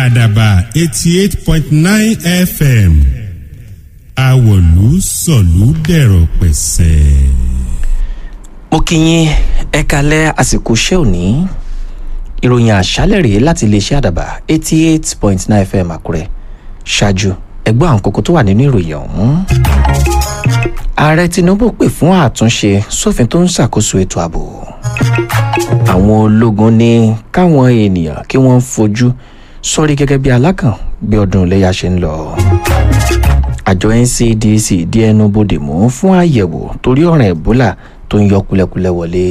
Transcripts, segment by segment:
àdàbà eighty eight point nine fm àwọ̀lú sọ̀lú dẹ̀rọ̀ pẹ̀sẹ̀. mo kí yín ẹ kalẹ̀ àsìkò iṣẹ́ òní ìròyìn àṣálẹ̀ rèé láti iléeṣẹ́ àdàbà eighty eight point nine fm àkúrẹ́ ṣáájú ẹgbọ́n àwọn kókó tó wà nínú ìròyìn ọ̀hún. ààrẹ tinubu pè fún àtúnṣe sófin tó ń ṣàkóso ètò ààbò àwọn ológun ní káwọn ènìyàn kí wọ́n fojú sórí gẹ́gẹ́ bí alákàn bí ọdún iléyà ṣe ń lọ àjọ ncdc di ẹnu bodè mú fún àyẹ̀wò torí ọ̀ràn ebola tó ń yọ kulẹ̀kulẹ̀ wọlé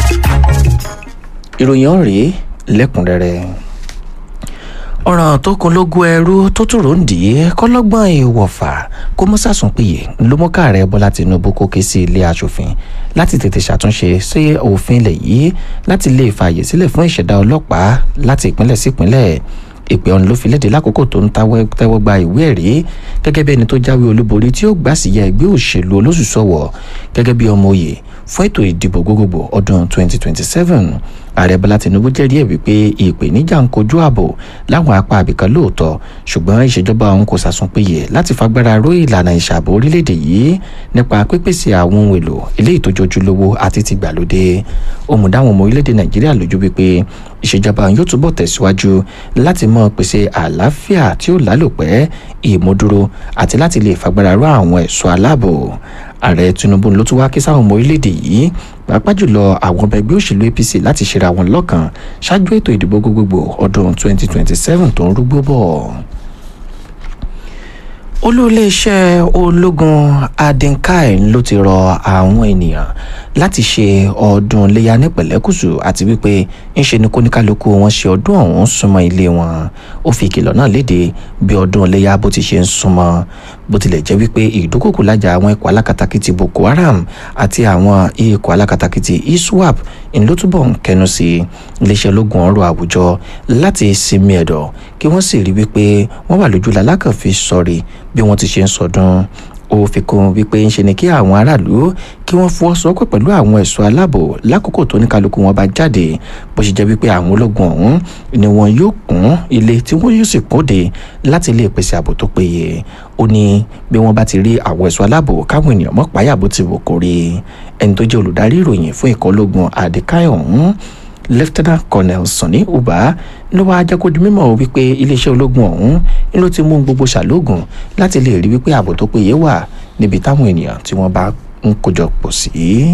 ìròyìn ọ̀rẹ́ lẹ́kùnrẹ́rẹ́ ọ̀ràn tó kun lógún ẹrú tó tòrò ń dì í kọ́lọ́gbọ́n ìwọ̀fà kó mọ́ sàsùn péye ló mú káàrẹ̀ bọ́lá tinubu kó ké sí ilé asòfin láti tètè ṣàtúnṣe sí òfin ilẹ̀ yìí láti lè fààyè sílẹ̀ fún ìṣẹ̀dá ọlọ́pàá láti ìpínlẹ̀ sí ìpínlẹ̀ ìpè ọ̀hún ló fi léde lákòókò tó ń tẹ́wọ́ gba ìwé ẹ̀rí gẹ́gẹ́ bí ẹni tó jáwé olúborí tí ó gbà sí ya ẹgbẹ́ òṣèlú olóṣùṣọ́wọ̀ gẹ́gẹ́ bí ọmọ òye fún ètò ìdìbò gbogbogbò ọdún 2027 ààrẹ bọ́lá tinubu jẹ́rìí ẹ̀ wípé ìpèníjà ń kojú ààbò láwọn apá àbìkan lóòótọ́ ṣùgbọ́n ìṣèjọba òun kò sàsùn péye láti fagbára ró ìlànà ìṣàbò orílẹ̀-èdè yìí nípa pípèsè àwọn ohun èlò eléyìí tó jojúlówó àti ti gbàlódé òmùdáwọn ọmọ orílẹ̀-èdè nàìjíríà lójú wípé ìṣèjọba yóò túbọ̀ tẹ̀síwájú láti mọ pèsè àlàáfíà tí ó lálòpẹ́ ìmúdúró àti láti lè fagbára ró àwọn ẹ̀ṣọ́ aláàbò ààrẹ tinubu ló tún wá kí sáwọn ọmọ orílẹ̀-èdè yìí pàápàá jùlọ àwọn ọmọ ẹgbẹ́ òṣèlú apc láti ṣera wọn lọ́kàn ṣáájú ètò ìdìbò gbogbogbò ọdún 2027 tó ń rúgbó bọ̀ olú-iléeṣẹ́ ológun adinkai ló ti rọ àwọn ènìyàn láti ṣe ọdún iléyà ní pẹ̀lẹ́kùsù àti wípé ńṣe ni kóníkálukú wọn ṣe ọdún ọ̀hún súnmọ́ ilé wọn ó fi ìkìlọ̀ náà léde bí ọdún iléyà bó ti ṣe ń súnmọ́ bó tilẹ̀ jẹ́ wípé ìdúkòkò lájà àwọn ikọ̀ alákatakítí boko haram àti àwọn ikọ̀ alákatakítí iswap ń ló túbọ̀ ń kẹnu sí iléeṣẹ́ ológun ọ̀rọ̀ àwùjọ láti sinmi ẹ̀dọ̀ kí wọ́n sì rí wípé wọ́n wà lójú lalákànfi sọ̀rí bí wọ́n ti ṣe ń sọdún ó fi kún wípé ń ṣe ni kí àwọn aráàlú kí wọ́n fọwọ́sowọ́pọ̀ pẹ̀lú àwọn ẹ̀ṣọ́ aláàbò lákòókò tó ní kálukú wọn bá jáde bó ṣe jẹ́ wípé àwọn ológun ọ̀hún ni wọn yóò kún ilé tí wọ́n yóò sì kóde láti lè pèsè ààbò tó péye ó ní bí wọ́n bá ti rí àwọn ẹ̀ṣọ́ aláàbò káwọn ènìyàn mọ́ páyà bó ti wò kórè ẹni tó jẹ́ olùdarí ìròyìn fún ikọ̀ ológun àdìkáyọ̀ ọ̀hún lieutenant colonel sani uba ló wáá jẹ́ kó di mímọ̀ wípé iléeṣẹ́ ológun ọ̀hún ni ló ti mú gbogbo ṣàlógún láti lè rí wípé ààbò tó péye wà níbi táwọn ènìyàn tí wọ́n bá ń kójọ pọ̀ sí.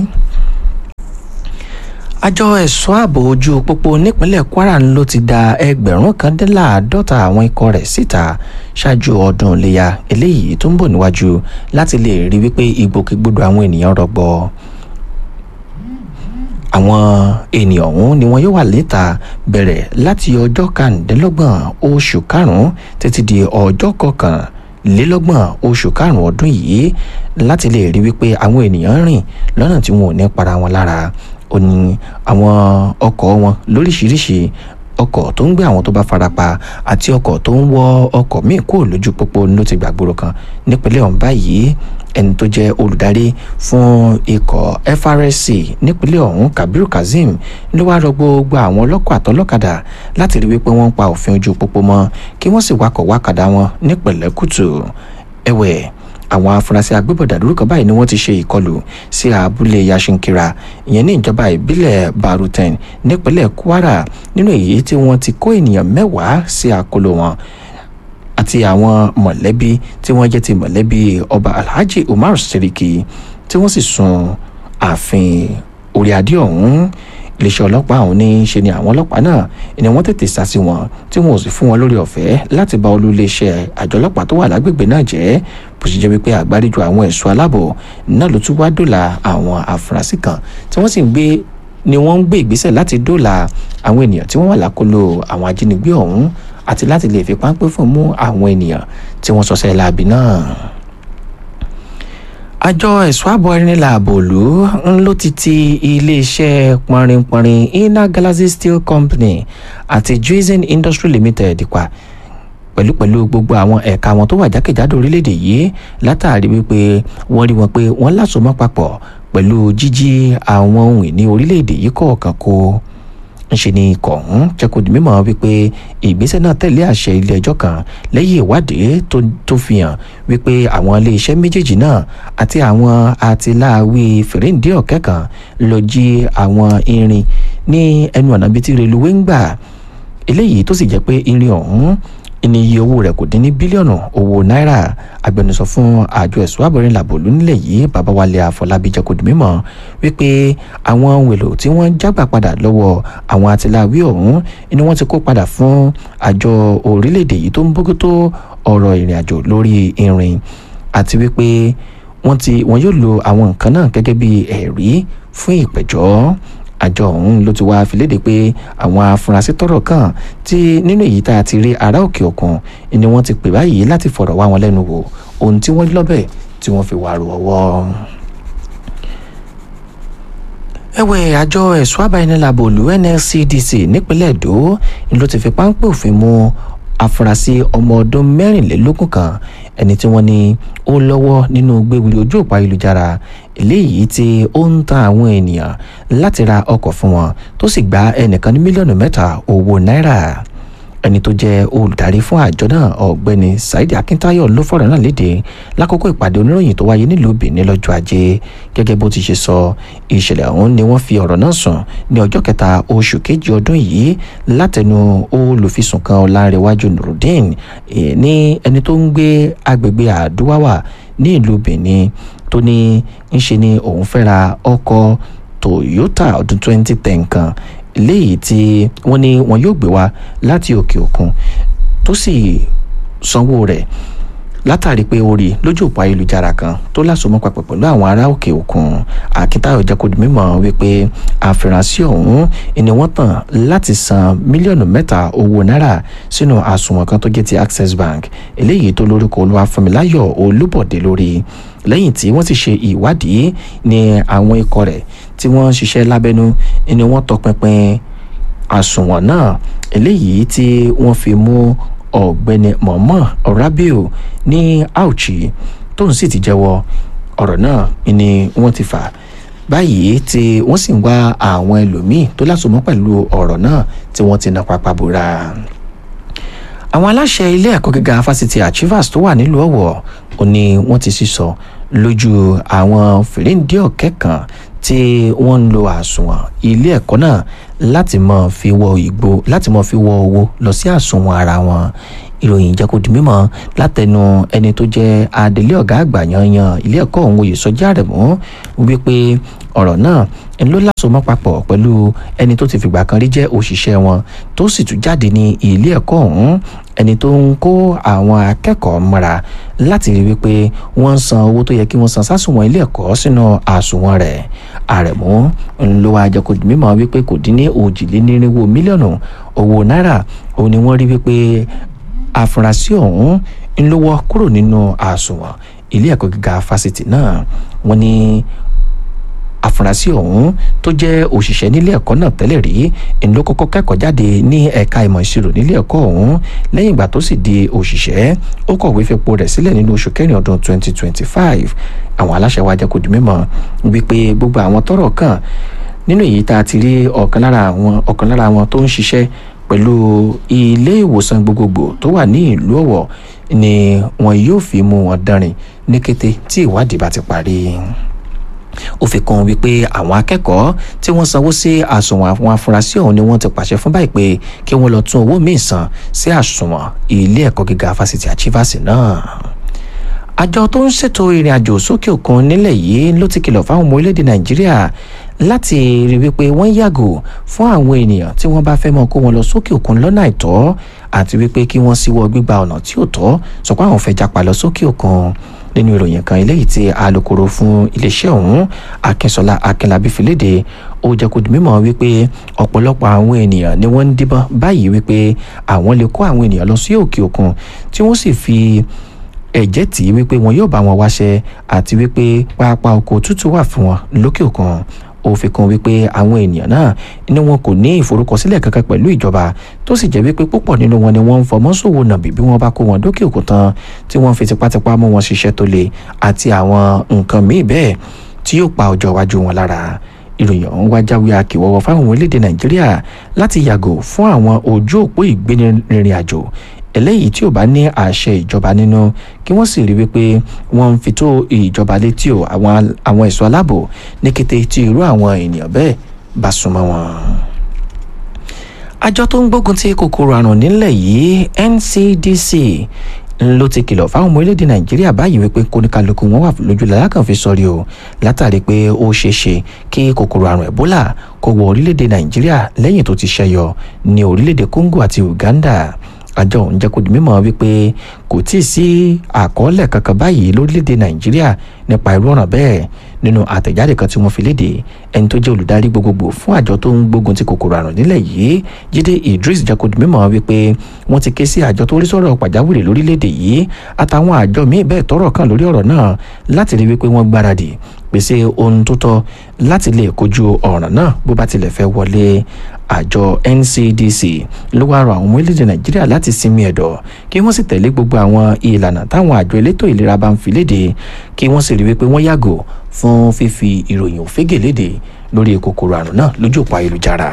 àjọ ẹ̀ṣọ́ ààbò ojú pópó nípínlẹ̀ kwara ló ti da ẹgbẹ̀rún kan dín láàádọ́ta àwọn ikọ̀ rẹ̀ síta ṣáájú ọdún iléyà eléyìí tó ń bọ̀ níwájú láti lè rí wípé ìgbòkègbodò àwọn ènìyàn rọgbọ àwọn ènìyàn ọ̀hún ni wọn yóò wà níta bẹ̀rẹ̀ láti ọjọ́ kàndínlọ́gbọ̀n oṣù karùn-ún títí di ọjọ́ kọkànlélọ́gbọ̀n oṣù karùn-ún ọdún yìí láti lè rí wípé àwọn ènìyàn rìn lọ́nà tí wọn ò ní para wọn lára ó ní àwọn ọkọ̀ wọn lóríṣiríṣi ọkọ̀ tó ń gbé àwọn tó bá farapa àti ọkọ̀ tó ń wọ ọkọ̀ míì kúrò lójú pópó ló ti gbàgbóró kan nípínlẹ̀ ọ̀hún báyìí ẹni tó jẹ́ olùdarí fún ikọ̀ FRSC nípínlẹ̀ ọ̀hún Kabiru Kazeem ló wá rọ gbogbo àwọn ọlọ́kọ̀ àtọlọ́kadà láti rí wípé wọ́n ń pa òfin ojú pópó mọ́ kí wọ́n sì wakọ̀ wákàdá wọn ní pẹ̀lẹ́kùtù ẹ̀wẹ̀ àwọn afurasí agbébọ̀dà lórúkọ báyìí ni wọ́n ti ṣe ìkọlù sí abúlé yashinkira ìyẹn ní ìjọba ìbílẹ̀ baruten nípínlẹ̀ kwara nínú èyí tí wọ́n ti kó ènìyàn mẹ́wàá sí àkóló wọn àti àwọn mọ̀lẹ́bí tí wọ́n jẹ́ ti mọ̀lẹ́bí ọba alhaji umar siriki tí wọ́n sì sun ààfin orí adé ọ̀hún iléeṣẹ́ ọlọ́pàá ọ̀hún ní í ṣe ni àwọn ọlọ́pàá náà ni wọ́n tètè sá sí wọn tí wọn ò sì fún wọn lórí ọ̀fẹ́ láti bá olú iléeṣẹ́ àjọ ọlọ́pàá tó wà lágbègbè náà jẹ́ bó ṣe jẹ́ wípé àgbáríjọ àwọn ẹ̀ṣọ́ aláàbò náà ló tún wá dòlà àwọn afurasí kan tí wọ́n sì ń gbé ni wọ́n ń gbé ìgbésẹ̀ láti dòlà àwọn ènìyàn tí wọ́n wà lákòlò àwọn ajínigbé ọ̀hún àti láti lè fi páńpẹ́ fún mú àwọn ènìyàn tí wọ́n ṣọṣẹ́ láabi náà àjọ ẹ̀ṣọ́ ààbò ẹ̀rìnlá àbòlú ń ló ti ti iléeṣẹ́ pọnrinpọnrin inner galaxy steel company àti juizin industry limited pa pẹ̀lúpẹ̀lú gbogbo àwọn ẹ̀ka wọn tó wà jákèjádò orílẹ̀-èdè yìí látàrí wípé wọ́n rí wọn pé wọ́n lásomọ́ papọ̀ pẹ̀lú jíjí àwọn ohun ìní orílẹ̀-èdè yìí kọ̀ọ̀kan kó ńṣe ni ikọ̀ ọ̀hún jẹ́ kó di mímọ̀ wípé ìgbésẹ̀ náà tẹ̀lé àṣẹ ilé ẹjọ́ kan lẹ́yìn ìwádìí tó fi hàn wípé àwọn iléeṣẹ́ méjèèjì náà àti àwọn atiláwí fèrèǹdé ọ̀kẹ́ kan lọ jí àwọn irin ní ẹnu ọ̀nà bíi ti reluwé ń gbà eléyìí tó sì jẹ́ pé irin ọ̀hún ní iye owó rẹ̀ kò dín ní bílíọ̀nù owó náírà agbẹnusọ fún àjọ ẹ̀sùn àbọ̀rin làbòlú nílẹ̀ yìí babawale àfọlábí jẹ́ kó di mímọ̀ wípé àwọn ohun èlò tí wọ́n jágbà padà lọ́wọ́ àwọn atiláwí ọ̀hún ni wọ́n ti kó padà fún àjọ orílẹ̀-èdè yìí tó ń bójútó ọ̀rọ̀ ìrìn àjò lórí irin àti wípé wọ́n ti wọ́n yóò lo àwọn nǹkan náà gẹ́gẹ́ bí ẹ̀rí fún ìpẹ̀jọ́ àjọ ọ̀hún ló ti wá fi léde pé àwọn afurasí tọ́rọ̀ kàn tí nínú èyí tá a ti rí ará òkè òkun ni wọ́n ti pè báyìí láti fọ̀rọ̀ wá wọn lẹ́nu wò ohun tí wọ́n lọ́bẹ̀ tí wọ́n fi wà rò ọwọ́. ẹ̀wẹ̀ àjọ ẹ̀ṣọ́ àbáyẹnìlábò olú NLCDC nípínlẹ̀ èdò ló ti fi páńpẹ́ òfin mú afurasí ọmọ ọdún mẹ́rìnlélógún kan ẹni tí wọ́n ní ó lọ́wọ́ nínú gbégbé ojú òpó ayélujára eléyìí tí ó ń ta àwọn ènìyàn láti ra ọkọ̀ fún wọn tó sì gba ẹnìkan ní mílíọ̀nù mẹ́ta owó náírà ẹni tó jẹ́ olùdarí fún àjọ náà ọ̀gbẹ́ni saidi akíntáyọ̀ ló fọ̀rọ̀ náà léde lákòókò ìpàdé oníròyìn tó wáyé nílùú benin lọ́jọ́ ajé gẹ́gẹ́ bó ti ṣe sọ ìṣẹ̀lẹ̀ ọ̀hún ni wọ́n fi ọ̀rọ̀ náà sùn ní ọjọ́ kẹta oṣù kejì ọdún yìí látẹnu olùfisùn kan ọ̀làǹrẹ̀wájú nurudeen ní ẹni tó ń gbé agbègbè àdúwàwà ní ìlú benin tó ní ń ṣe ni òun fẹ́ ra ọkọ̀ toyota ọdún 2010 kan léyìí tí wọ́n ní wọn yóò gbé wá láti òkè òkun tó sì sanwó rẹ̀ látàrí pé ó rí lójú òpó ayélujára kan tó lásomọ́ papọ̀ pẹ̀lú àwọn ará òkè òkun akíntayọ̀ jẹ́ kó di mímọ̀ wípé àfìrànsí ọ̀hún ni wọ́n tàn láti san mílíọ̀nù mẹ́ta owó náírà sínú àsùnwọ̀n kan tó jẹ́ ti access bank eléyìí tó lórúkọ olúwafúnmiláyọ̀ olúbọ̀dé lórí lẹ́yìn tí wọ́n ti ṣe ìwádìí ní àwọn ikọ̀ rẹ̀ tí wọ́n ń ṣiṣẹ́ lábẹ́nú ni wọ́n tọpinpin àsùnwọ̀n náà eléyìí tí wọ́n fi mú ọ̀gbẹ́ni mọ̀mọ́ rabiu ní auchi tóun sì ti jẹ́wọ́ ọ̀rọ̀ náà ni wọ́n ti fà báyìí tí wọ́n sì ń wá àwọn ẹlòmíì tó lásomọ́ pẹ̀lú ọ̀rọ̀ náà tí wọ́n ti na pápá bora àwọn aláṣẹ ilé ẹ̀kọ́ gíga fásitì achievers tó wà nílùú ọ̀wọ̀ ò ní wọ́n ti sísọ lójú àwọn fèrèǹdé ọ̀kẹ́ kan tí wọ́n ń lo àsùnwọ̀n ilé ẹ̀kọ́ náà láti mọ̀ fi wọ ìgbó láti mọ̀ fi wọ owó lọ sí àsùnwọ̀n ara wọn ìròyìn jẹ́ kó di mímọ̀ látẹnu ẹni tó jẹ́ adelé ọ̀gá àgbà yanyan ilé ẹ̀kọ́ ọ̀hún oyè sọjá rẹ̀ mọ́ wípé ọ̀rọ̀ náà ń ló lásomọ́ papọ̀ pẹ̀lú ẹni tó ti fìgbà kan rí jẹ́ òṣìṣẹ́ wọn tó sì tún jáde ní ilé ẹ̀kọ́ ọ̀hún ẹni tó ń kó àwọn akẹ́kọ̀ọ́ mọ́ra láti rí wípé wọ́n ń san owó tó yẹ kí wọ́n san sásùnwọ̀n ilé ẹ̀kọ́ sínú àsùnwọ̀n rẹ̀ àrẹ̀mú ló wá jẹ́ kó di mímọ̀ wípé kò dín ní òjìlénírínwó mílíọ̀nù owó náírà òun ni wọ́n rí wípé àfúrásì ọ̀hún ń lówó kúrò nínú àsùnwọ̀n ilé ẹ̀kọ́ gíga fásitì náà wọ́n ní àfúrásì ọ̀hún tó jẹ́ òṣìṣẹ́ nílé ẹ̀kọ́ náà tẹ́lẹ̀ rí ń ló kọ́kọ́ kẹ́kọ̀ọ́ jáde ní ẹ̀ka ìmọ̀ ìṣirò nílé ẹ̀kọ́ ọ̀hún lẹ́yìn ìgbà tó sì di òṣìṣẹ́ ó kọ̀wé fipò rẹ̀ sílẹ̀ nínú oṣù kẹrin ọdún 2025 àwọn aláṣẹ wa jẹ́ kó di mímọ̀ wípé gbogbo àwọn tọ́rọ̀ kàn nínú èyí tá a ti rí ọ̀kan lára àwọn ọ̀kan lára àwọn tó ń ṣiṣẹ́ pẹ̀lú ilé ìwòsàn gbogbogbò tó wà ní ìlú ọ̀wọ̀ ni wọn yóò fi mú wọn dánrin ní kété tí ìwádìí bá ti parí ó fi kún wípé àwọn akẹ́kọ̀ọ́ tí wọ́n sanwó sí àsùnwọ̀n àwọn afurasí ọ̀hún ni wọ́n ti pàṣẹ fún báyìí pé kí wọ́n lọ tún owó míì san sí àsùnwọ̀n ilé ẹ̀kọ́ gíga fásitì àchívàsì náà àjọ tó ń ṣètò ìrìn àjò sókè òkun nílẹ̀ yìí ló ti kìlọ̀ fáwọn ọmọ orílẹ̀-èdè nàìjíríà láti rí wípé wọ́n yàgò fún àwọn ènìyàn tí wọ́n bá fẹ́ mọ́ kó wọn lọ sókè òkun lọ́nà àìtọ́ àti wípé kí wọ́n síwọ́ gbígba ọ̀nà tí ò tọ́ sọ pé àwọn fẹ́ japa lọ sókè òkun nínú ìròyìn kan eléyìí tí alūkkóró fún iléeṣẹ́ ọ̀hún akínsọ́lá akínlábí fi léde ó jẹ́ kó di mímọ̀ wípé ọ̀pọ̀lọpọ̀ àwọn ènìyàn ni wọ́n ń díbọ́n báyìí wípé àwọn lè kó àwọn ènìyàn lọ sí òkè òkun tí wọ́n sì fi ẹ̀jẹ̀ tì í wípé wọn yóò bá wọn wáṣẹ́ àti wípé pápá oko tútù wà fún wọn lókè òkun ó fi kún wípé àwọn ènìyàn náà ni wọn kò ní ìforúkọsílẹ̀ kankan pẹ̀lú ìjọba tó sì jẹ́ wípé púpọ̀ nínú wọn ni wọ́n ń fọmọ́ ṣòwò nàbì bí wọ́n bá kó wọn dókè òkun tán tí wọ́n fi tipátipá mú wọn ṣiṣẹ́ tó le àti àwọn nǹkan míì bẹ́ẹ̀ tí yóò pa ọjọ́ iwájú wọn lára ìròyìn ọ̀hún wá jáwé akíwọ́wọ́ fáwọn orílẹ̀-èdè nàìjíríà láti yàgò fún àwọn ojú òpó ìgbénirìnrìn àjò eléyìí tí ò bá ní àṣẹ ìjọba nínú kí wọ́n sì rí wípé wọ́n ń fi tó ìjọba létí o àwọn ẹ̀ṣọ́ aláàbò ní kété tí irú àwọn ènìyàn bẹ́ẹ̀ bá súnmọ́ wọn àjọ tó ń gbógun ti kòkòrò àrùn nílẹ̀ yìí ncdc ló ti kìlọ̀ fáwọn ọmọ orílẹ̀-èdè nàìjíríà báyìí wípé kóníkálukú wọn wà lójú làlákàn fi sọrí o látàrí pé ó ṣeé ṣe kí kòkòrò àrùn ebola kó wọ orílẹ̀-èdè nàìjíríà lẹ́yìn tó ti ṣẹyọ ní orílẹ̀-èdè congo àti uganda àjọ òun jẹ́ kó di mímọ̀ wípé kò tí ì sí àkọọ́lẹ̀ kankan báyìí lórílẹ̀‐èdè nàìjíríà nípa irú ọ̀ràn bẹ́ẹ̀ nínú àtẹ̀jáde kan tí wọ́n fi léde ẹni tó jẹ́ olùdarí gbogbogbò fún àjọ tó ń gbógun ti kòkòrò àrùn nílẹ̀ yìí jíde idris jẹ́ kó di mímọ̀ wípé wọ́n ti ké sí àjọ tó rí sọ̀rọ̀ pàjáwìrì lórílẹ̀‐èdè yìí àtàwọn àjọ míì bẹ́ẹ̀ tọ́rọ̀ kàn lórí ọ̀rọ̀ náà láti rí wípé wọ́n gbáradì pèsè ohun tó tọ́ láti lè kojú ọ̀ràn náà bó bá tilẹ̀ fẹ́ wọlé àjọ ncdc ló wá rọ àwọn ọmọ orílẹ̀-èdè nàìjíríà láti sinmi ẹ̀dọ̀ kí wọ́n sì tẹ̀lé gbogbo àwọn ìlànà táwọn àjọ elétò ìlera bá ń fi léde kí wọ́n sì rí wípé wọ́n yàgò fún fífi ìròyìn òfégè léde lórí kòkòrò àrùn náà lójú òpó ayélujára.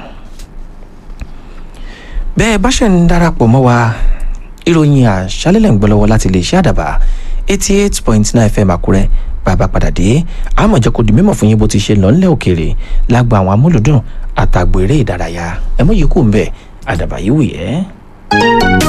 bẹ́ẹ̀ bá ṣe ń darapọ̀ mọ́ wa ìròyìn àṣálẹ́lẹ̀ ń gbọ́ lọ́wọ́ láti lè ṣe àdàbà eighty eight point nine fm àkúrẹ́ bàbá padà dé àmọ̀jọ́ kò di mímọ̀ fún yín bó ti ṣe lọ́nlẹ̀ òkèèrè lágbo àwọn amúlùdùn àtàgbò eré ìdárayá ẹ mọ̀ yìí kù ń bẹ̀ àdàbà yìí wù yẹ́.